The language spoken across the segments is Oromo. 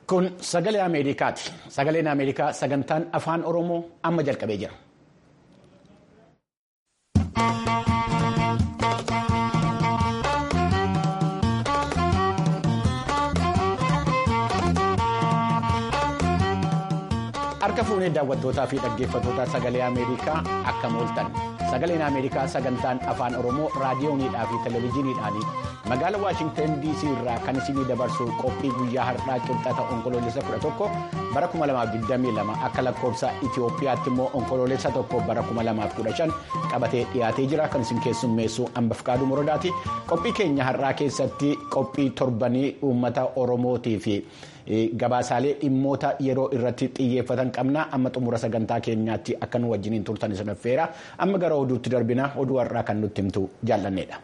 Kun sagalee Ameerikaati. Sagaleen Ameerikaa sagantaan afaan Oromoo amma jalqabee jira. Harka fuunee daawwattootaa fi dhaggeeffattoota sagalee Ameerikaa akkam ooltan. Sagaleen Ameerikaa sagantaan afaan Oromoo raadiyooniidhaa fi televezyiiniidhaan magaalaa Waashingtan DC irraa kan isinii dabarsu qophii guyyaa har'aa qixxaata onkoloolessa 11 bara 2022 akka lakkoofsa Itoophiyaatti immoo onkoloolessa tokko bara 2015 qabatee dhiyaatee jira kan isin keessummeessu Ambafqaaduu Morodaati. Qophii keenya har'aa keessatti qophii torbanii uummata Oromootii fi gabaasaalee dhimmoota yeroo irratti xiyyeeffatan qabna amma xumura sagantaa keenyaatti akka nu wajjiniin turtan isin affeera amma gara oduutti darbina oduu har'aa kan nutti himtu jaallanneedha.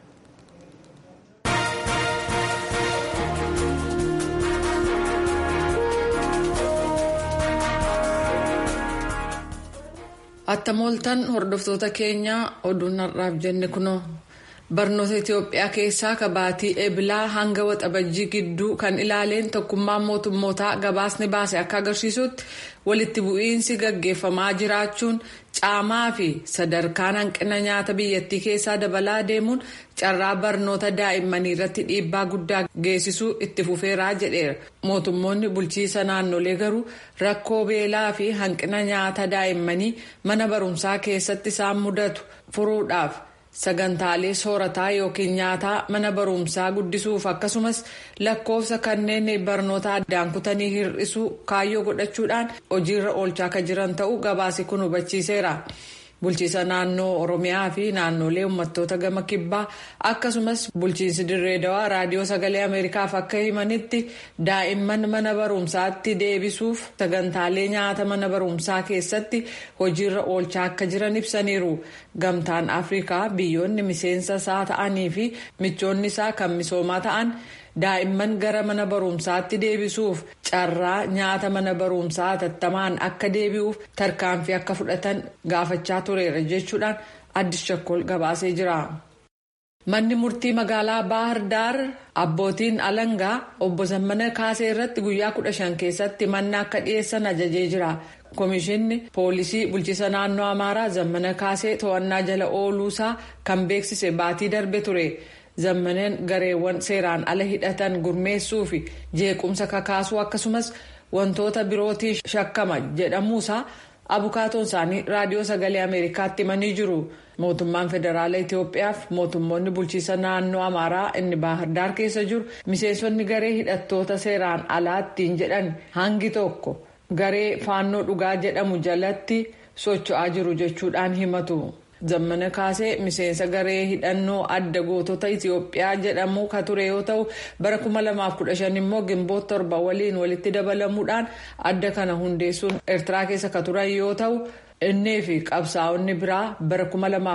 Attamooltan hordoftoota keenyaa oduun har'aaf jenne kunoo. Barnoota Itoophiyaa keessaa kabaatii eebilaa hanga waxabajjii gidduu kan ilaaleen tokkummaan mootummootaa gabaasni baase akka agarsiisutti walitti bu'iinsi gaggeeffamaa jiraachuun caamaa fi sadarkaan hanqina nyaata biyyattii keessaa dabalaa deemuun carraa barnoota daa'immanii irratti dhiibbaa guddaa geessisuu itti fufeeraa jedheera. Mootummoonni bulchiisa naannolee garuu rakkoo beelaa fi hanqina nyaata daa'immanii mana barumsaa keessatti isaan mudatu furuudhaaf. sagantaalee soorataa yookiin nyaataa mana barumsaa guddisuuf akkasumas lakkoofsa kanneen barnoota addaan kutanii hir'isuu kaayyoo godhachuudhaan hojiirra oolchaa akka jiran ta'uu gabaasi kun hubachiiseera. bulchiisa naannoo oromiyaa fi naannolee uummattoota gama kibbaa akkasumas bulchiinsi dirree dawaa raadiyoo sagalee ameerikaaf akka himanitti daa'imman mana barumsaatti deebisuuf sagantaalee nyaata mana barumsaa keessatti hojiirra oolchaa akka jiran ibsaniiru gamtaan afrikaa biyyoonni miseensa isaa ta'anii fi michoonni isaa kan misoomaa ta'an. daa'imman gara mana barumsaatti deebisuuf carraa nyaata mana barumsaa hatattamaan akka deebi'uuf tarkaanfii akka fudhatan gaafachaa tureera jechuudhaan addis shakkol gabaasee jira. manni murtii magaalaa baahar daar abbootiin alangaa obbo Zammana kaasee irratti guyyaa kudha shan keessatti manna akka dhiyeessan ajajee jira. Komishinni poolisii bulchiisa naannoo amaaraa zammana kaasee to'annaa jala ooluusaa kan beeksise baatii darbe ture. zammaneen gareewwan seeraan ala hidhatan gurmeessuu fi jeequmsa kakaasuu akkasumas wantoota birootiin shakkama jedhamuusaa abukaatoon isaanii raadiyoo sagalee ameerikaatti himanii jiru mootummaan federaala itiyoophiyaaf mootummoonni bulchiisa naannoo amaaraa inni baahirdaar keessa jiru miseensonni garee hidhattoota seeraan alaattiin jedhan hangi tokko garee faannoo dhugaa jedhamu jalatti socho'aa jiru jechuudhaan himatu. zammana kaasee miseensa garee hidhannoo adda gootota itiyoophiyaa jedhamu ka ture yoo ta'u bara 2015 immoo gimboota torba waliin walitti dabalamuudhaan adda kana hundeessuun eertiraa keessa ka turan yoo ta'u innii fi qabsaa'onni biraa bara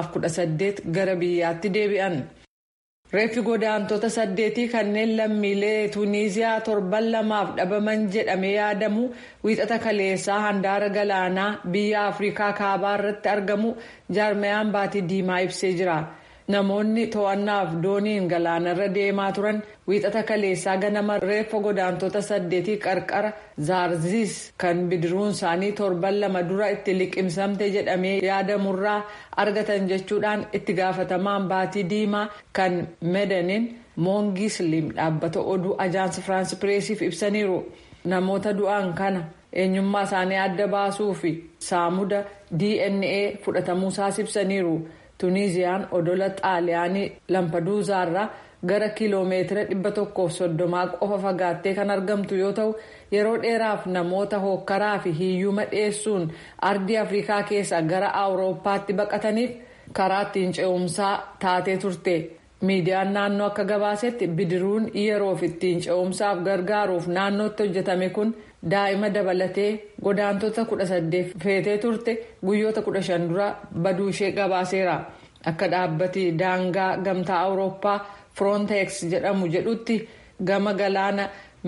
2018 gara biyyaatti deebi'an. reeffi godaantota saddeetii kanneen lammiilee tuuniziyaa torban lamaaf dhabaman jedhamee yaadamu wiixata kaleessaa handaara galaanaa biyya afrikaa kaabaa irratti argamu jaarmayaan baatii diimaa ibsee jira namoonni to'annaaf dooniin galaanarra deemaa turan wiixata kaleessaa ganama reeffa godaantota saddeetii qarqara zaarziis kan bidiruun isaanii torban lama dura itti liqimsamte jedhamee yaadamurraa argatan jechuudhaan itti gaafatamaan baatii diimaa kan medanin moongii siliim dhaabbata oduu ajaansi firaansi pireesiif ibsaniiru namoota du'an kana eenyummaa isaanii adda baasuu fi saamuda dna fudhatamuusaas ibsaniiru tuuniziyaan odola xaaliyaanii lampaduuzaarraa gara kiiloomeetira dhibba tokkoof soddomaa qofa fagaattee kan argamtu yoo ta'u yeroo dheeraaf namoota hookkaraa fi hiyyuma dhiyeessuun ardii afrikaa keessaa gara awurooppaatti baqataniif karaa ittiin ce'umsaa taatee turte miidiyaan naannoo akka gabaasetti bidiruun yeroof ittiin ce'umsaaf gargaaruuf naannootti hojjetame kun daa'ima dabalatee godaantota kudha saddeet feetee turte guyyoota kudha shan dura baduu ishee gabaaseera akka dhaabbati daangaa gamtaa awurooppaa. Frontex jedhamu jedhutti gama galaana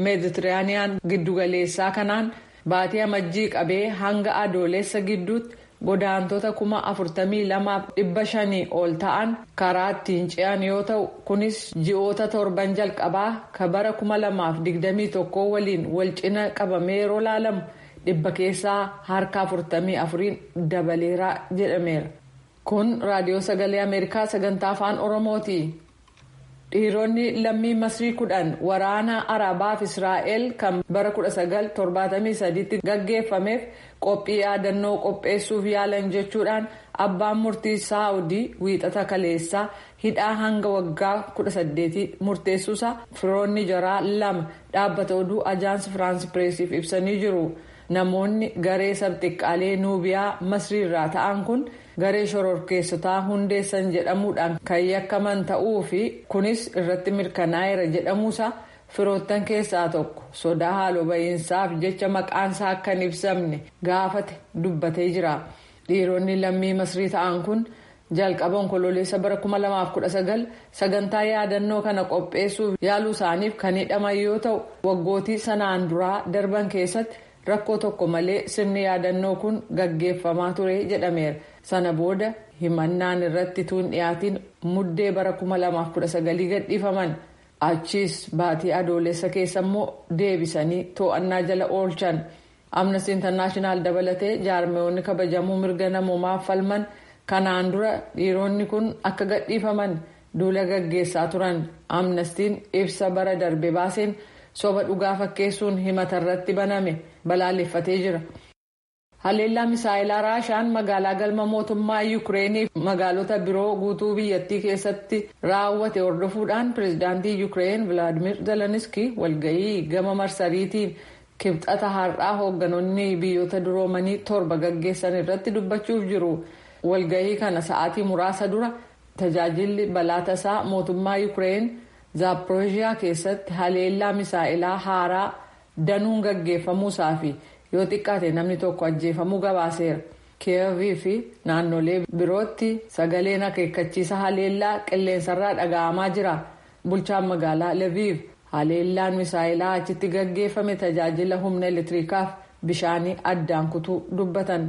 meeditiraaniyaan giddugaleessaa kanaan baatii amajjii qabee hanga adoolessa gidduutti godaantota kuma afurtamii lamaaf dhibba shanii ol ta'an karaa ittiin ce'an yoo ta'u kunis ji'oota torban jalqabaa ka bara kuma lamaaf digdamii tokko waliin wal cina qabamee yeroo laalamu dhibba keessaa harka afurtamii afuriin dabaleeraa jedhameera. kun raadiyoo sagalee ameerikaa sagantaa afaan oromooti. dhiironni lammii masrii kudhan waraana arabaaf israa'el kan bara 1973 gaggeeffameef qophii yaadannoo qopheessuuf yaalan jechuudhaan abbaan murtii saawudii wiixata kaleessaa hidhaa hanga waggaa 18 murteessuusa firoonni jaraa lama dhaabbata oduu ajaansi firaansi pireesiif ibsanii jiru namoonni garee sabxiqqaalee nuubiyaa masriirraa ta'an kun. garee shororkeessotaa hundeessan jedhamuudhaan kan yakkaman ta'uu fi kunis irratti mirkanaa'eera jedhamuusa firoottan keessaa tokko sodaa haaloo ba'iinsaaf jecha maqaansaa akka hin ibsamne gaafate dubbatee jira dhiironni lammii masrii ta'an kun jalqaba onkololeessa bara 2019 sagantaa yaadannoo kana qopheessuuf yaaluu isaaniif kan hidhaman yoo ta'u waggootii sanaan duraa darban keessatti rakkoo tokko malee sirni yaadannoo kun gaggeeffamaa ture jedhameera. sana booda himannaan irratti tuun dhiyaatiin muddee bara 2019 gadhiifaman achiis baatii adoolessa keessa immoo deebisanii to'annaa jala oolchan amnesty internaashinaal dabalatee jaarmeewonni kabajamuu mirga namoomaaf falman kanaan dura dhiironni kun akka gadhiifaman duula gaggeessaa turan amnestiin ibsa bara darbe baaseen soba dhugaa fakkeessuun himata irratti baname balaaleffatee jira. haleellaa misaayilaa raashaan magaalaa galma mootummaa yuukireenii fi magaalota biroo guutuu biyyattii keessatti raawwate hordofuudhaan pireezidaantii yuukireen vilaadimir zeleniski walgahii gama marsariitiin kibxata har'aa hoogganoonni biyyoota duroomanii torba gaggeessan irratti dubbachuuf jiru walgahii kana sa'aatii muraasa dura tajaajilli balaa tasaa mootummaa yuukireen zaaporoojiyaa keessatti haleellaa misaayilaa haaraa danuun gaggeeffamuusaa fi yoo xiqqaate namni tokko ajjeefamuu gabaaseera kiyeevii fi naannolee birootti sagaleen akeekkachiisa haleellaa qilleensarraa dhaga'amaa jira bulchaan magaalaa leviiv haleellaan misaayilaa achitti gaggeeffame tajaajila humna elektiriikaaf bishaanii addaan kutuu dubbatan.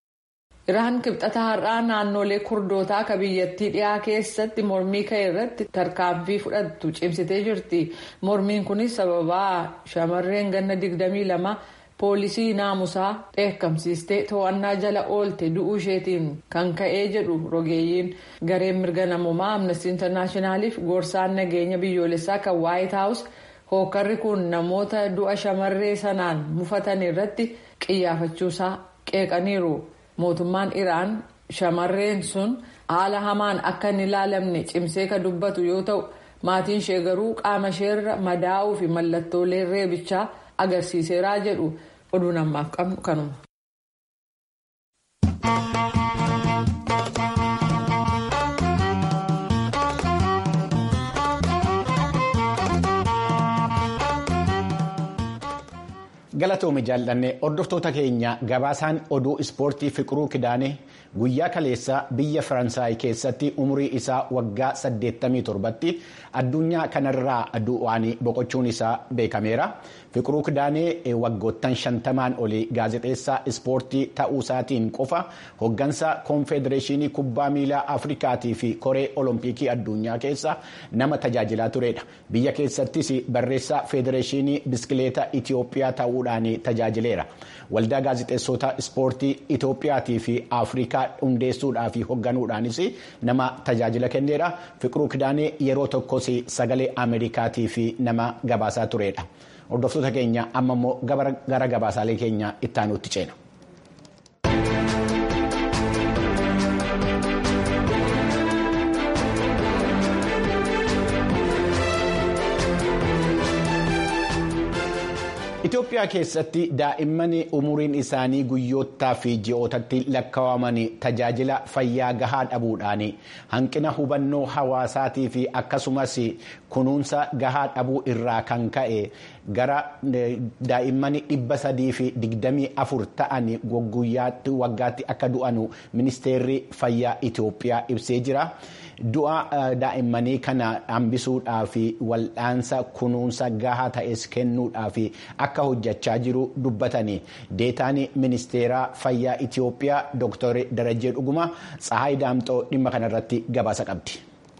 iraan kibxata har'aa naannolee kurdootaa akka biyyattii dhiyaa keessatti mormii ka'e irratti tarkaanfii fudhattu cimsitee jirti mormiin kunis sababaa shamarreen ganna 22 poolisii naamusaa dheekkamsiistee to'annaa jala oolte du'uu isheetiin kan ka'ee jedhu rogeeyyiin gareen mirga namoomaa amnestii intarnaashinaaliif gorsaan nageenya biyyoolessaa kan waayit haawus hookarri kun namoota du'a shamarree sanaan mufatan irratti qiyyaafachuusaa qeeqaniiru. mootummaan iraan shamarreen sun haala hamaan akka hin ilaalamne cimsee ka dubbatu yoo ta'u maatiin ishee garuu qaama isheerra madaa'uu fi mallattoolee reebichaa agarsiiseeraa jedhu oduun ammaaf qabnu kanuma. galatoome jaallanne hordoftoota keenya gabaasaan oduu ispoortii fiqiruu kidaane guyyaa kaleessa biyya faransaay keessatti umurii isaa waggaa 87tti addunyaa kanarraa du'aan boqochuun isaa beekameera fiqiruu kidaanee waggoottan shantamaan olii gaazexeessaa ispoortii ta'uu isaatiin qofa hoggansa koonfedereeshinii kubbaa miilaa afrikaatii fi koree olompikii addunyaa keessa nama tajaajilaa turedha biyya keessattis barreessaa federeeshinii biskileeta itiyoophiyaa ta'uu tajaajileera waldaa gaazexeessota ispoortii itoophiyaatii fi afrikaa hundeessuudhaa fi hogganuudhaanis nama tajaajila kenneera fiqiruu kidaanee yeroo tokkos sagalee ameerikaatii fi nama gabaasaa turedha hordoftoota keenya amma immoo gara gabaasaalee keenya ittaanuutti ceena. Itoophiyaa keessatti daa'imman umuriin isaanii guyyoottaa fi ji'ootatti lakkaa'aman tajaajila fayyaa gahaa dhabuudhaan hanqina hubannoo hawaasaatii fi akkasumas kunuunsa gahaa dhabuu irraa kan ka'e gara daa'imman dhibba sadii fi digdamii afur ta'an guyyaatti waggaatti akka du'anu ministeerri fayyaa Itoophiyaa ibsee jira. Du'a daa'immanii kana hambisuudhaa fi wal'aansa kunuunsa gahaa ta'es kennuudhaa fi akka hojjechaa jiru dubbatanii deetaan ministeera fayyaa Itoophiyaa Dr. Darajee Dhuguma Tsahaay Daamxoo dhimma kanarratti gabaasa qabdi.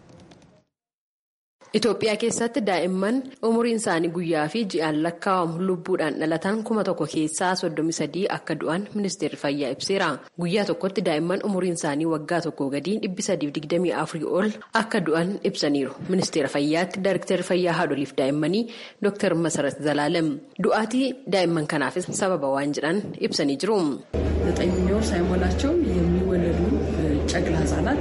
Itoophiyaa keessatti daa'imman umuriin isaanii guyyaa fi ji'aan lakkaa'amu lubbuudhaan dhalatan kuma tokko keessaa soddomii sadii akka du'an ministeerri fayyaa ibseera. Guyyaa tokkotti daa'imman umuriin isaanii waggaa tokkoo gadii dhibbi sadiif digdamii afurii ol akka du'an ibsaniiru. Ministeera fayyaatti Daayiriktarri fayyaa haadholiif daa'immanii Dr. Masarat Zalaalem du'aatii daa'imman kanaafis sababa waan jedhan ibsanii jiru. ዘጠኝ ወር ሳይሞላቸው የሚወለዱ ጨቅላ ህጻናት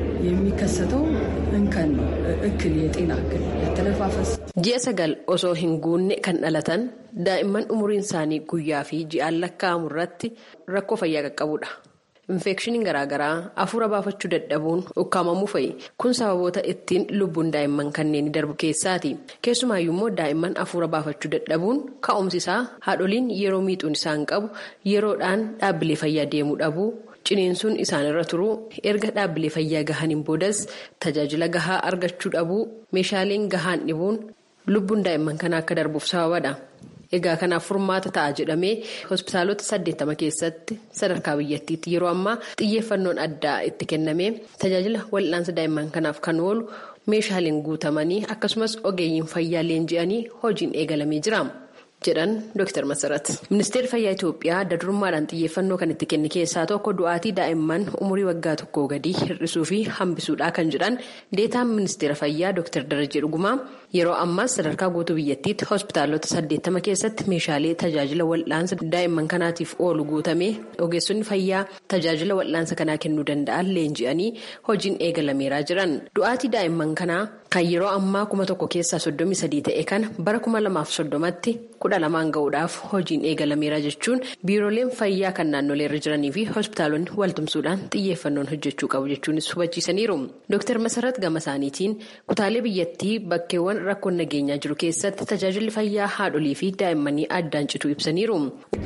የሚከሰተው እንከን ነው። እክል የጤና እክል ያተነፋፈስ ji'a sagal osoo hin guunne kan dhalatan daa'imman umuriin isaanii guyyaa fi ji'aan lakkaa'amu irratti rakkoo fayyaa qaqqabudha. infeekshiniin garaagaraa hafuura baafachuu dadhabuun ukkaamamuu fa'i kun sababoota ittiin lubbuun daa'imman kanneen darbu keessaati keessumaayyuu immoo daa'imman hafuura baafachuu dadhabuun ka'umsi isaa haadholiin yeroo miixuun isaan qabu yeroodhaan dhaabbilee fayyaa deemuu dhabuu. ciniinsuun isaanirra turuu erga dhaabbilee fayyaa gahaniin boodas tajaajila gahaa argachuu dhabuu meeshaaleen gahaan dhibuun lubbuun daa'imman kanaa akka darbuuf sababadha. Egaa kanaaf furmaata ta'a jedhamee hospitaalota saddeettama keessatti sadarkaa biyyattiitti yeroo ammaa xiyyeeffannoon addaa itti kennamee tajaajila wal'aansa daa'imman kanaaf kan oolu meeshaaleen guutamanii akkasumas ogeeyyiin fayyaa leenji'anii hojiin eegalamee jira. jedhan Dr. Masarat. Ministeerri Fayyaa Itoophiyaa dadurummaadhaan xiyyeeffannoo kan itti kenne keessaa tokko du'aatii daa'imman umurii waggaa tokkoo gadii hir'isuu fi hambisuudha kan jedhan deetaan ministeera fayyaa Dr. Darajee Dhugumaa yeroo ammaas sadarkaa guutuu biyyattiitti hospitaalota saddeettama keessatti meeshaalee tajaajila wal'aansa daa'imman kanaatiif oolu guutamee ogeessonni fayyaa tajaajila wal'aansa kanaa kennuu danda'an leenji'anii hojiin eegalameeraa jiran. Du'aatii daa'imman kanaa kan yeroo ammaa kuma tokko keessaa soddomii sadii ta'e kana bara kuma lamaaf soddomatti kudha lamaan ga'uudhaaf hojiin eegalameera jechuun biirooleen fayyaa kan naannoleerra jiranii fi hospitaalonni waltumsuudhaan xiyyeeffannoon hojjechuu qabu jechuunis hubachiisaniiru. Dr. Masarat gama isaaniitiin kutaalee biyyattii bakkeewwan rakkoon nageenyaa jiru keessatti tajaajilli fayyaa haadholii fi daa'immanii addaan cituu ibsaniiru.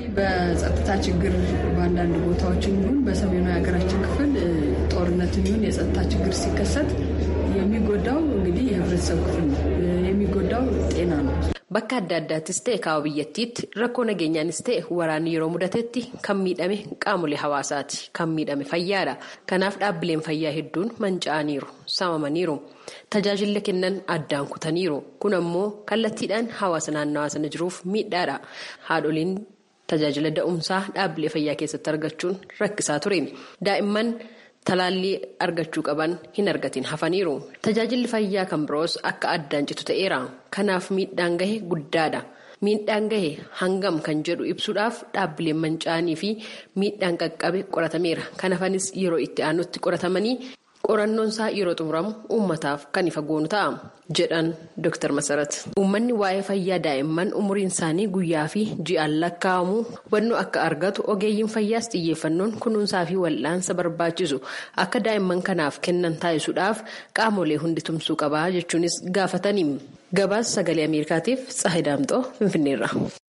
በጸጥታ ችግር በአንዳንድ ቦታዎች እንዲሁም በሰሜኑ የሀገራችን ክፍል ጦርነት ይሁን የጸጥታ ችግር ሲከሰት የሚጎዳው እንግዲህ የህብረተሰብ ክፍል ነው። የሚጎዳው ጤና ነው። Bakka adda addaattis ta'e kaaba biyyattiitti rakkoo nageenyaanis ta'e waraanni yeroo mudatetti kan miidhame qaamolee hawaasaati. Kan miidhame fayyaadha. Kanaaf dhaabbileen fayyaa hedduun manca'aniiru, saamamaniiru. Tajaajila kennan addaan kutaniiru. Kun ammoo kallattiidhaan hawaasa naannawaa sana jiruuf miidhaadha. Haadholiin tajaajila da'umsaa dhaabbilee fayyaa keessatti argachuun rakkisaa ture. Daa'imman. Talaallii argachuu qaban hin argatin hafaniiru. Tajaajilli fayyaa kan biroos akka addaan citu ta'eera. Kanaaf miidhaan gahe guddaadha. Miidhaan gahe hangam kan jedhu ibsuudhaaf dhaabbileen manca'anii fi miidhaan qaqqabe qoratameera. Kan hafanis yeroo itti aanutti qoratamanii qorannoon isaa yeroo xumuramu uummataaf kan ifa goonu ta'a. jedhan Dr. Masarat. Uummanni waa'ee fayyaa daa'imman umuriin isaanii guyyaa fi ji'aan lakkaa'amu hubannoo akka argatu ogeeyyiin fayyaas xiyyeeffannoon kunuunsaa fi wal'aansa barbaachisu akka daa'imman kanaaf kennan taasisuudhaaf qaamolee hundi tumsuu qabaa jechuunis gaafatanii. Gabaas sagalee Ameerikaatiif Tsahay Daamxoo Finfinneerra.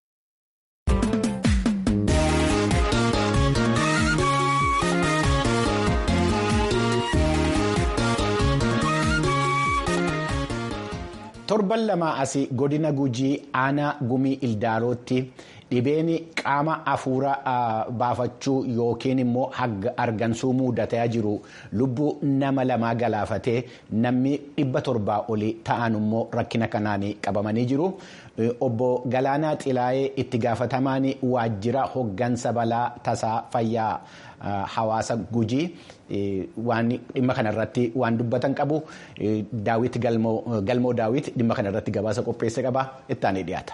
torban lama asii godina gujii aanaa gumii ildaalootti dhibeen qaama hafuura baafachuu yookiin immoo argansuu mudataa jiru lubbuu nama lamaa galaafatee namni dhibba torbaa olii ta'an immoo rakkina kanaan qabamanii jiru. Obbo Galaanaa Xilaayee itti gaafatamaan waajjira hoggansa balaa tasaa fayyaa hawaasa gujii waan dhimma kanarratti waan dubbatan qabu daawit galmoo daawit dhimma kanarratti gabaasa qopheesse qaba ittaanii dhiyaata.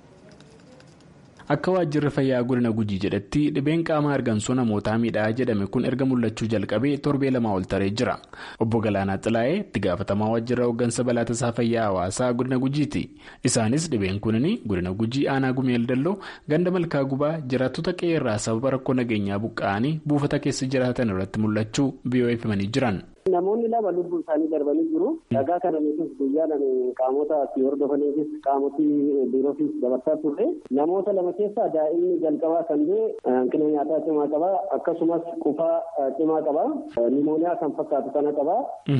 Akka waajjirri fayyaa godina gujii jedhetti dhibeen qaama argansuu namootaa miidhaa jedhame kun erga mul'achuu jalqabee torbee lamaa ol taree jira. Obbo Galaanaa Xilaayee itti gaafatamaa waajjira hoggansa balaa tasaa fayyaa hawaasaa godina gujiiti. Isaanis dhibeen kunin godina gujii aanaa gumeel dalloo ganda malkaa gubaa jiraattota qe'ee irraa sababa rakkoo nageenyaa buqqa'anii buufata keessa jiraatan irratti mul'achuu biyoo himanii jiran. Namoonni lama lubbuu isaanii darbanii jiru. Dhagaa kana nutis guyyaadhaan qaamota asii hordofaniifis qaamotii biiroofis dabarsaa turre. Namoota lama keessaa daa'imni jalqabaa kan ta'e hanqina nyaataa cimaa qaba. Akkasumas qufaa cimaa qaba. Nimooniyaa kan fakkaatu kana qaba.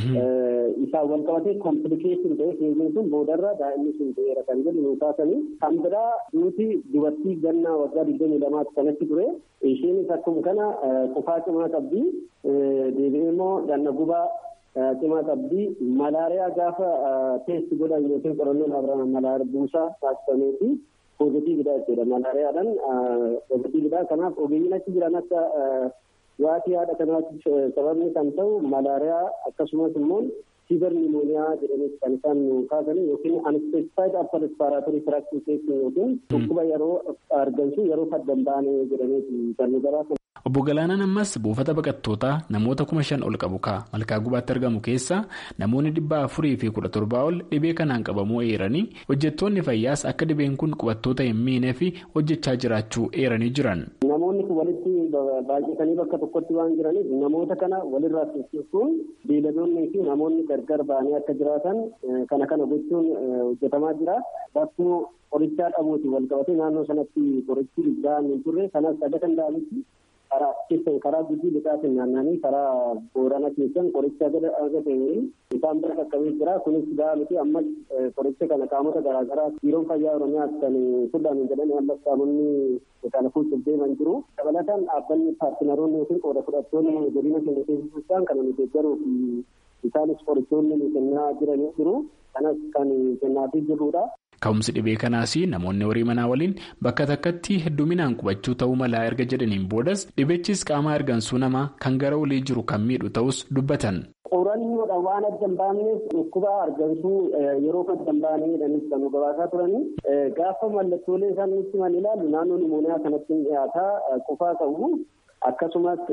Isaan wal qabatee komplikeeshin ta'e keeziin sun boodarra daa'imni sun ta'eera kan jedhu nuu kaasanii. Kan biraa duuti dubartii gannaa waggaa digdamii lamaatti kanatti ture. Isheenis akkuma kana qufaa cimaa qabdi. Deebi'ee immoo ganna gubaa cimaa qabdi. Malaariyaa gaafa teesti godhan yookiin qorannoon abiraan malaariyaa buusaa taasifameeti. Poozitiividha jechuudha. Malaariyaadhaan poozitiividha. Kanaaf ogeeyyiin achi jiran akka waatii haadha kanaatti sababni kan ta'u malaariyaa akkasumas immoo fiibar nimooniyaa jedhanis kan isaan kaasanii yookiin unspecified upper respiratory tract infection yookiin dhukkuba yeroo argamsu yeroo faddan baane jedhameeti kan nu gabaasan. Obbo Galaanaan ammas buufata baqattootaa namoota kuma shan ol qabu ka'a malkaa gubaatti argamu keessa namoonni dhibba afurii fi kudha torbaa ol dhibee kanaan qabamuu eeranii hojjettoonni fayyaas akka dhibeen kun qubattoota hin miinee fi hojjechaa jiraachuu eeranii jiran. Namoonni kun walitti baay'atanii bakka tokkotti waan jiraniif namoota kana walirraa tursiisuun beeyladoonnii fi namoonni gargar ba'anii akka jiraatan kana kana gochuun hojjetamaa jira. Bakkuu qorichaa dhabuuti wal qabatee naannoo sanatti qorichi gahaan hin turre kanas dhaga kan da'anitti karaa keessan karaa gujii lixaatiin naannanii karaa boorana keessan qoricha agatanii isaan bira qaqqabee jira kunis gahaa miti ammas qoricha kana qaamota garaagaraa biiroon fayyaa oromiyaa kan fudhan jedhanii ammas qaamonni kana fuuchuuf deeman jiru dabalataan dhaabbanni paartinaroonni yookiin qooda fudhattoonni godina keenya keessatti kana nu deeggaruu fi isaanis qorichoonni nu kennaa jiranii jiru kanas kan kennaafii jirrudha. Ka'umsi dhibee kanaas namoonni horii manaa waliin bakka takkatti hedduminaan qubachuu ta'uu malaa erga jedhaniin boodas dhibichis qaama ergansuu namaa kan gara olii jiru kan miidhu ta'us dubbatan. Qorannoodhaan waan adda hin baafneef dhukkuba argamsuu yeroo adda hin baanee jedhanis kan nu gabaasaa turanii gaafa mallattoolee isaan nutti himan ilaallu naannoo nimooniyaa kanatti dhiyaataa qufaa qabu akkasumas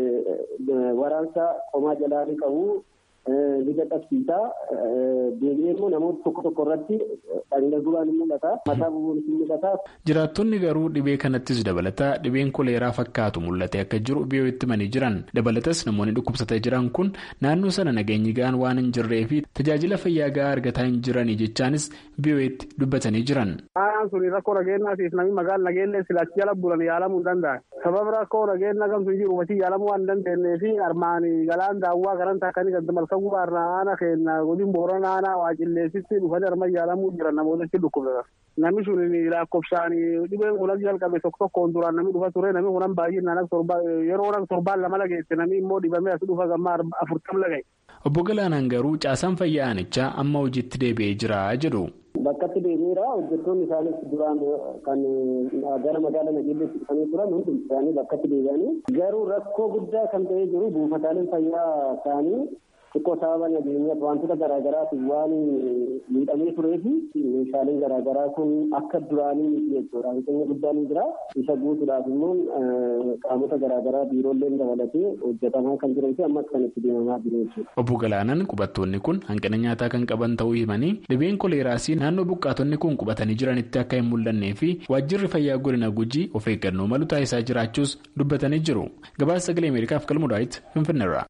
waraansa qomaa jalaarii qabu. Liga qabsiisaa deebi'ee immoo namoota tokko tokko irratti dhagna gubaan ni mul'ata. Mataa bubuunis ni mul'ata. Jiraattonni garuu dhibee kanattis dabalataa dhibeen koleeraa fakkaatu mul'ate akka jiru biyyoo itti manii jiran. Dabalatas namoonni dhukkubsatee jiran kun naannoo sana nageenyi gahaan waan hin jirree fi tajaajila fayyaa gahaa argataa hin jiranii jechaanis biyyoo itti dubbatanii jiran. Aanaan suni rakkoo nageenyaatiif namni magaalaa nageenyee silaachi jala bulan yaalamuu hin danda'an. Sababa rakkoo nageenyaa kamtu jiru hubatii yaalamuu waan hin dandeenyee fi armaanii galaan daawwaa kanan takkanii gadi malka gubaarraa aana keenya godin boorana aanaa waa cilleessitti dhufanii arma yaalamuu jiran namootatti dhukkubsatan. Namni sun lakkoofsaan dhibeen kunan jalqabe tokko tokkoon duraan namni dhufa ture namni kunan baay'inaan akka torba yeroo akka torbaan lama lageesse namni immoo dhibamee as dhufa gammaa afurtam laga'e. Obbo Galaanaan garuu caasaan fayyaa aanichaa amma hojiitti deebi'ee jira jedhu. Bakkatti deebi'eera hojjettoonni isaanis duraan kan gara magaalaa nageelleetti dhufanii turan hundi isaanii bakkatti deebi'anii garuu rakkoo guddaa kan ta'ee jiru buufataaleen fayyaa isaanii xiqqoo sababa nageenyaaf wantoota garaagaraatiif waan miidhamee turee fi meeshaaleen garaagaraa kun akka duraanii miti jechuudha. Hanqinni guddaan jira. Isa guutuudhaaf immoo qaamota garaagaraa biiroolleen dabalatee hojjetamaa kan jiran fi ammas kan itti deemamaa jiru jechuudha. Obbo Galaanaan qubattoonni kun hanqina nyaataa kan qaban ta'uu himanii dhibeen koleeraas naannoo buqqaatonni kun qubatanii jiranitti akka hin mul'annee fi waajjirri fayyaa godina gujii of eeggannoo malu taasisaa jiraachuus dubbatanii jiru. Gabaasa sagalee Ameerikaaf qalmuudhaatti Finfinneerra.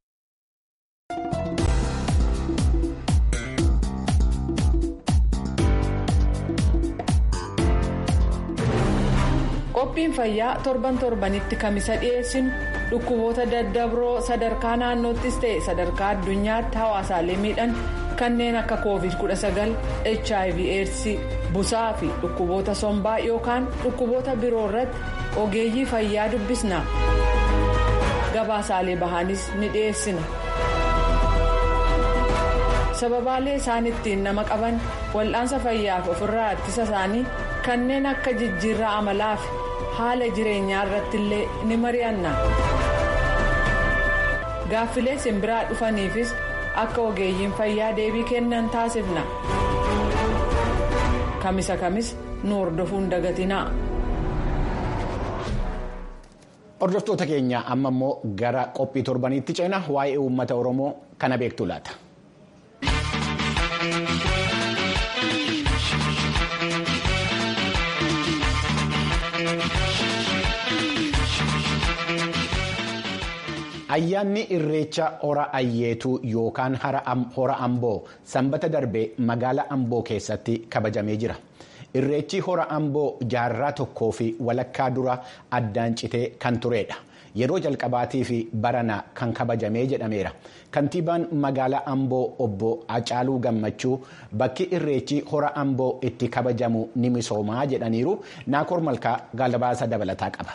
qophiin fayyaa torban torbanitti kamisa dhiyeessinu dhukkuboota daddabroo sadarkaa naannoottis ta'e sadarkaa addunyaatti hawaasaalee miidhan kanneen akka covid 19 hiv aids busaa fi dhukkuboota sombaa yookaan dhukkuboota biroo irratti ogeeyyii fayyaa dubbisna gabaasaalee bahaanis ni dhiyeessina. sababaalee isaan ittiin nama qaban wal'aansa fayyaaf ofirraa ittisa isaanii kanneen akka jijjiirraa amalaa fi haala jireenyaa irratti illee ni mari'anna gaaffilee simbiraa dhufaniifis akka ogeeyyiin fayyaa deebii kennan taasifna kamisa kamis nu hordofuun dagatinaa. hordoftoota keenya amma immoo gara qophii torbaniitti ceena waa'ee uummata oromoo kana beektu laata. Ayyaanni irreecha hora ayyeetuu yookaan hora amboo sanbata darbee magaalaa amboo keessatti kabajamee jira. Irreechi hora amboo jaarraa tokkoo fi walakkaa dura addaan citee kan turedha. Yeroo jalqabaatii fi barana kan kabajamee jedhameera. Kantiibaan magaalaa amboo obbo Hacaaluu Gammachuu bakki irreechi hora amboo itti kabajamu ni misoomaa jedhaniiru. Naakoor Malkaa gaalabaasa dabalataa qaba.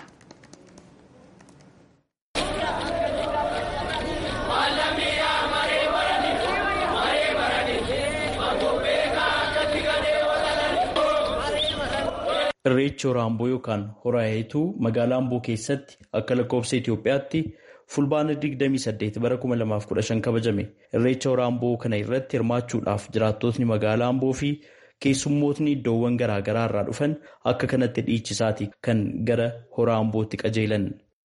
Irreechi hora amboo yookaan hora ayayituu magaalaa amboo keessatti akka lakkoofsa Itoophiyaatti fulbaana 28 bara 2015 kabajame. Irreecha hora amboo kana irratti hirmaachuudhaaf jiraattotni magaalaa amboo fi keessummootni iddoowwan garaa garaa irraa dhufan akka kanatti dhiichisaati kan gara hora ambootti qajeelan.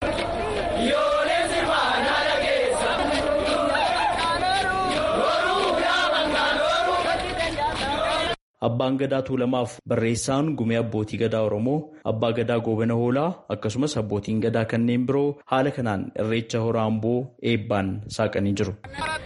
Abbaan gadaa tuulamaaf barreessaan gumee abbootii gadaa Oromoo abbaa gadaa goobana hoolaa akkasumas abbootiin gadaa kanneen biroo haala kanaan irreecha hora amboo eebbaan saaqanii jiru.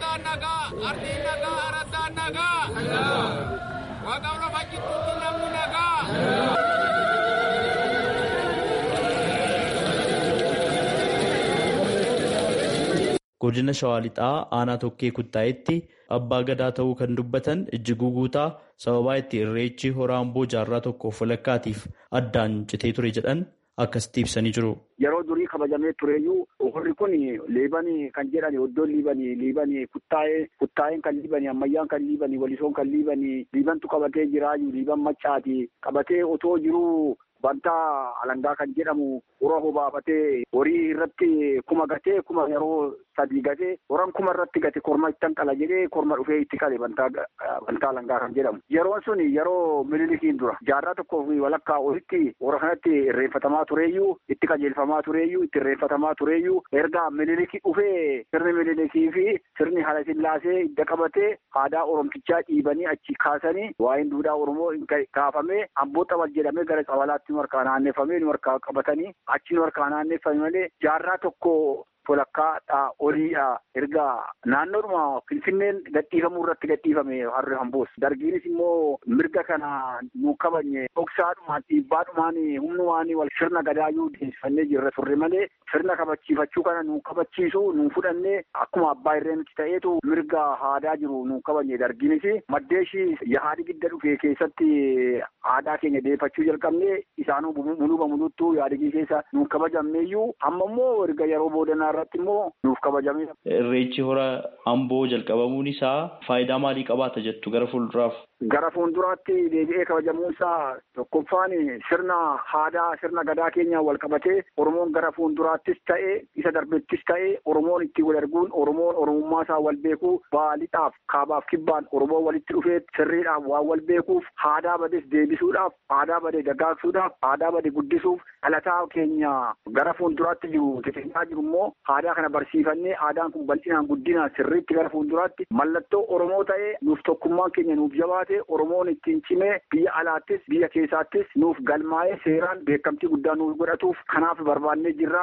Godina Shawaa Lixaa aanaa tokkee kuttaa'etti abbaa gadaa ta'uu kan dubbatan ijjiguu guutaa sababaa itti irreechi hora amboo jaarraa tokkoof walakkaatiif addaan citee ture jedhan akkasitti ibsanii jiru. Yeroo durii kabajamee tureyyuu horri kun liibanii kan jedhan iddoon liibanii liibanii kuttaa'ee kuttaa'een kan liibanii ammayyaan kan liibanii walisoon kan liibanii liibantu qabatee jiraayu liiban maccaati qabatee otoo jiruu bantaa alangaa kan jedhamu ura hobaafatee horii irratti kuma gatee kuma yeroo sadii gatee horan kuma irratti gate korma ittan qala jedhee korma dhufee itti qale bantaa bantaa alangaa kan jedhamu yeroon sun yeroo mililikiin dura jaarraa tokkoo fi walakkaa olitti hora kanatti irreeffatamaa tureeyyuu itti qajeelfamaa tureeyyuu itti irreeffatamaa tureeyyuu erga mililiki dhufee sirni mililikii fi sirni hala sillaasee idda qabatee aadaa oromtichaa dhiibanii achi kaasanii waa'een duudhaa oromoo kaafamee amboo xabal jedhamee gara xabalaatti nu harkaa naanneffamee nu harkaa qabatanii achi nu harkaa naanneffame malee jaarraa tokko walakkaadhaa oliidha erga naannoodhuma finfinneen gadhiifamuu irratti gadhiifame harri hamboos dargiinis immoo mirga kana nu kabanye dhoksaadhumaan dhiibbaadhumaan humnumaan wal sirna gadaayyuu deemsifannee jirra turre malee sirna kabachiifachuu kana nu kabachiisu nu fudhannee akkuma abbaa irreenutti ta'eetu mirga aadaa jiru nu kabanye dargiinis maddeeshi yaadi gidda dhufee keessatti aadaa keenya deeffachuu jalqabne isaanuu muluba muluttuu yaadigii keessa nu kabajamneeyyuu amma immoo erga yeroo boodanaa irratti immoo nuuf kabajame. Irreechi hora amboo jalqabamuun isaa faayidaa maalii qabaata jettu gara fuulduraaf? Gara fuulduraatti deebi'ee kabajamuun isaa tokkoffaan sirna aadaa sirna gadaa keenya wal qabatee Oromoon gara fuulduraattis ta'ee isa darbettis ta'ee Oromoon itti wal arguun Oromoon Oromummaa isaa wal beekuu baalixaaf kaabaaf kibbaan Oromoon walitti dhufee sirriidhaaf waan wal beekuuf aadaa bades deebisuudhaaf aadaa bade dagaagsuudhaaf aadaa bade guddisuuf dhalataa keenya gara fuulduraatti jiru xixiqqaa jiru immoo aadaa kana barsiifannee aadaan kun bal'inaan guddinaan sirriitti gara fuulduraatti mallattoo Oromoo ta'ee nuuf tokkummaan keenya nuuf jabaate Oromoon ittiin cimee biyya alaattis biyya keessaattis nuuf galmaa'ee seeraan beekamtii guddaa nuuf godhatuuf kanaaf barbaannee jirra.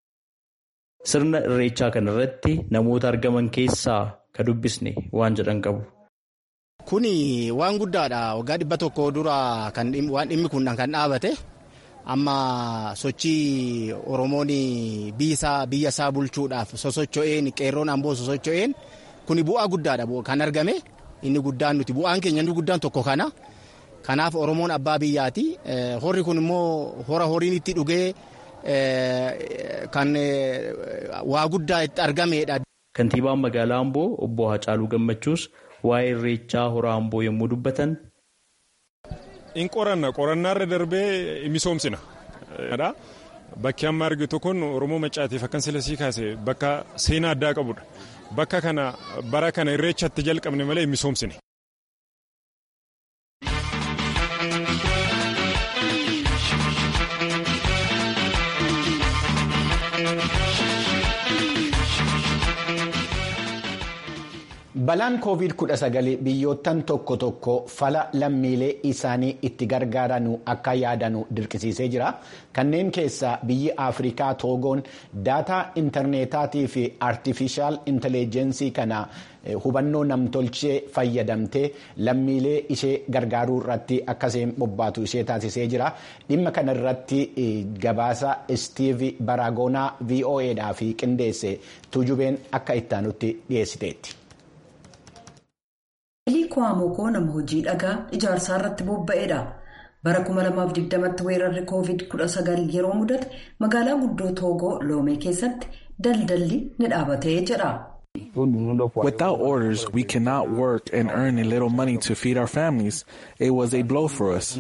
Sirna irreechaa kana irratti namoota argaman keessaa ka dubbisne waan jedhan qabu. Kuni waan guddaadha. Waggaa dhibba tokko dura waan dhimmi kun kan dhaabate. amma sochii oromoon biyya isaa bulchuudhaaf sosocho'een qeerroon amboo sosocho'een kuni bu'aa guddaadha kan argame inni guddaan nuti bu'aan keenya inni guddaan tokko kana kanaaf oromoon abbaa biyyaati horri kun immoo hora horiin itti dhugee kan waa guddaa itti argameedha. Kantiibaan magaalaa Amboo obbo Hacaaluu Gammachuus waa'ee irreechaa hora Amboo yommuu dubbatan. In qoranna qorannaarra darbee misoomsina. Bakki amma argitu kun Oromoo Maccaatiif akkan silasii kaase bakka seenaa addaa qabudha. Bakka kana bara kana irreechatti jalqabne malee misoomsine. Balaan COVID-19 biyyoottan tokko tokko fala lammiilee isaanii itti gargaaran akka yaadanu dirqisiisee jira. Kanneen keessaa biyyi Afrikaa Toogoon daataa intarneetaatii fi artifishaal intelligensii kana hubannoo namtolchee fayyadamtee lammiilee ishee gargaaruu irratti akkasiin bobbaatu ishee taasisee jira. Dhimma kana irratti gabaasa Steve Baraagoonaa VOAdhaaf qindeesse tuujubeen akka ittaanutti dhiyeessiteetti. Elii Kwaamokoo nama hojii dhagaa ijaarsaa irratti bobba'edha. Bara 2020tti weerarri COVID-19 yeroo mudate magaalaa guddoo Toogoo Loomee keessatti daldalli ni dhaabatee jedha. Without orders, we cannot work and earn a little money to feed our families. It was a blow for us.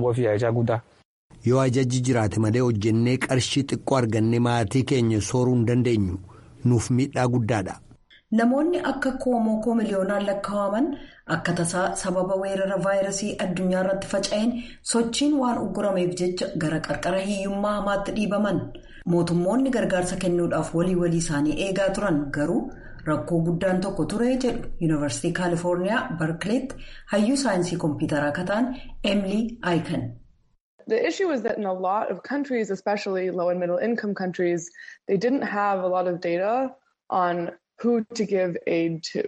Yoo ajajji jiraate malee hojjennee qarshii xiqqoo arganne maatii keenya sooruu hin dandeenyu. Nuuf miidhaa guddaadha. Namoonni akka Kwaamokoo miliyoonaan lakkaa'aman akka tasaa sababa weerara vaayirasii addunyaa irratti faca'een sochiin waan uggurameef jecha gara qarqara hiyyummaa hamaatti dhiibaman. Mootummoonni gargaarsa kennuudhaaf walii walii isaanii eegaa turan garuu rakkoo guddaan tokko ture jedhu Yuunivarsiitii Kaalifoorniyaa Barkileetti hayyuu saayinsii kompiitaraa kataan Emily Aiken. The issue is that in a lot of countries, especially low and middle income countries, they didn't have a lot of data on who to give aid to.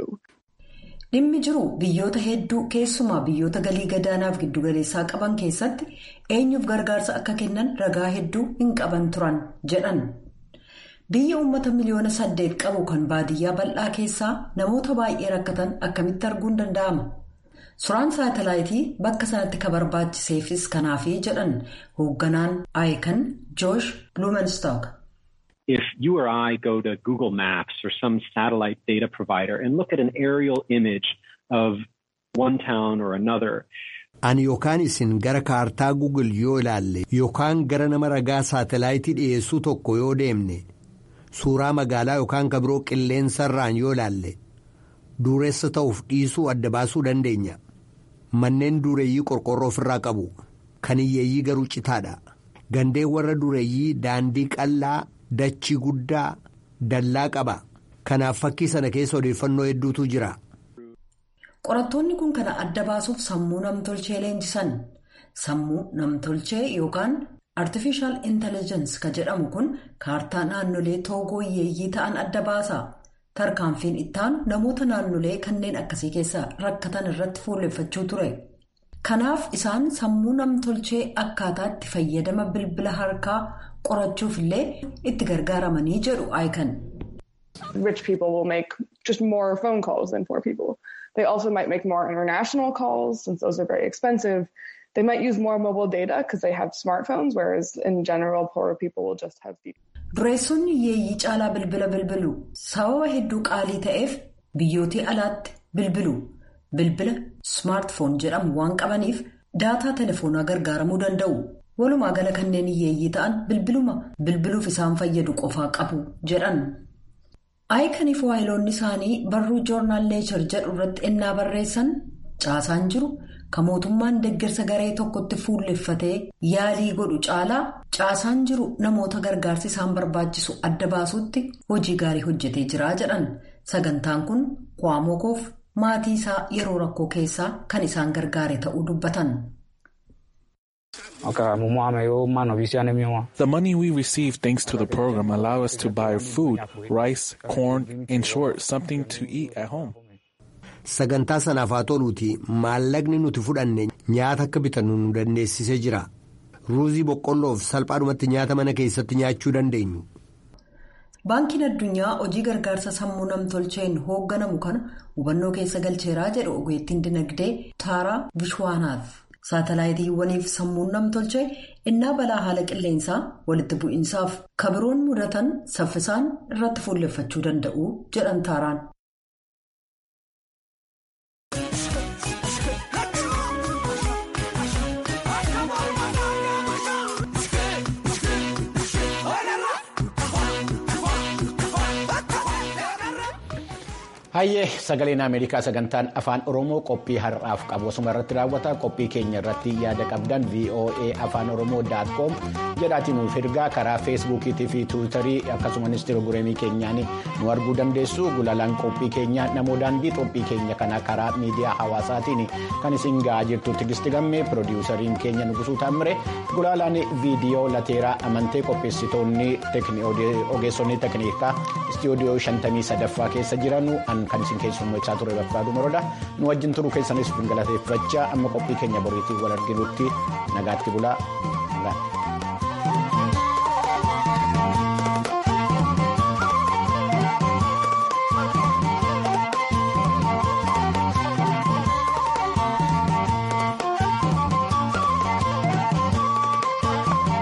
Dhimmi jiru biyyoota hedduu keessumaa biyyoota galii gadaanaaf giddugaleessaa qaban keessatti eenyuuf gargaarsa akka kennan ragaa hedduu hin qaban turan jedhan. Biyya uummata miliyoona saddeet qabu kan baadiyyaa bal'aa keessaa namoota baay'ee rakkatan akkamitti arguun danda'ama? Suuraan saatalaayitii bakka sanatti ka barbaachiseefis kanaafi jedhan hoogganaan Aikan Joosh Blumenstock. If you or I go to Google Maps or some satellite data provider and look at an aerial image of one town or another. Ani yookaan isin gara kaartaa Google yoo ilaalle yookaan gara nama ragaa saatalaayitii dhiyeessuu tokko yoo deemne suuraa magaalaa yookaan kabiroo qilleensarraan yoo ilaalle dureessa ta'uuf dhiisuu adda baasuu dandeenya. Manneen dureeyyii qorqorroo ofirraa qabu. Kan hiyyeeyyii garuu citaadha. Gandeen warra dureeyyii daandii qal'aa. Dachii guddaa dallaa qaba. Kanaaf fakkii sana keessa odeeffannoo hedduutu jira. Qorattoonni kun kana adda baasuuf sammuu namtolchee leenjisan. Sammuu namtolchee yookaan artificial intelligence ka jedhamu kun kaartaa naannolee toogoo hiyyeeyyii ta'an adda baasa. Tarkaanfiin ittaanu namoota naannolee kanneen akkasii keessa rakkatan irratti fuulleffachuu ture. Kanaaf isaan sammuu namtolchee akkaataatti fayyadama bilbila harkaa qorachuuf illee itti gargaaramanii jedhu Aikan. Rich people will make just more phone calls than poor people. They also might make more international calls since those are very expensive. They might use more mobile data because they have smartphones, whereas in general poorer people will just have. Dureessonni hiyyeeyyii caalaa bilbila bilbilu sababa hedduu qaalii ta'eef biyyootii alaatti bilbilu. Bilbila smartphone jedhamu waan qabaniif daataa telefoonaa gargaaramuu danda'u. Walumaa gala kanneen hiyyeeyyii ta'an bilbiluma bilbiluuf isaan fayyadu qofaa qabu jedhan. Aayikaniif waayiloonni isaanii barruu joornaal neechar jedhu irratti ennaa barreessan caasaan jiru kan mootummaan deeggarsa garee tokkotti fuulleffatee yaalii godhu caalaa caasaan jiru namoota gargaarsi isaan barbaachisu adda baasuutti hojii gaarii hojjetee jira jedhan. Sagantaan kun Kwaamokoof maatii isaa yeroo rakkoo keessaa kan isaan gargaare ta'uu dubbatan. The money we receive thanks to the program allow us to buy food, rice, corn, in short, something to eat at home. Sagantaa sanaaf haa toluuti maallaqni nuti fudhanne nyaata akka bitannu nu dandeessisee jira. Ruuzii boqqolloof salphaadhumatti nyaata mana keessatti nyaachuu dandeenyu. Baankiin addunyaa hojii gargaarsa sammuu namtolcheen hoogganamu kana hubannoo keessa galcheeraa jedhu ogeettiin dinagdee Taaraa Bishwaanaaf. Saatalaayitiiwwaniif sammuun namtolchee innaa balaa haala qilleensaa walitti bu'iinsaaf kabiroon mudatan saffisaan irratti fuulleffachuu danda'u jedhan taaraan. Hayyee sagaleen Ameerikaa sagantaan afaan Oromoo qophii har'aaf qabu osuma irratti raawwata qophii keenya irratti yaada qabdan VOA afaan Oromoo com jedhaatiin nuuf ergaa karaa feesbuukiitii fi tiwiitarii akkasumas instagiraamii keenyaan nu arguu dandeessu gulaalaan qophii keenya namoo daandii qophii keenya kana karaa miidiyaa hawaasaatiin kan isin ga'aa jirtu tigisti gammee piroodiwusariin keenya nugusuu taamire gulaalaan viidiyoo lateeraa amantee qopheessitoonni ogeessonni tekniikaa istiyoodiyoo 53ffaa keessa jiranu. kan isin keessummeessaa ture bakkaadhu moroodha nu wajjin turuu keessanis galateeffachaa amma qophii keenya boriitiin wal arginutti nagaatti bulaa.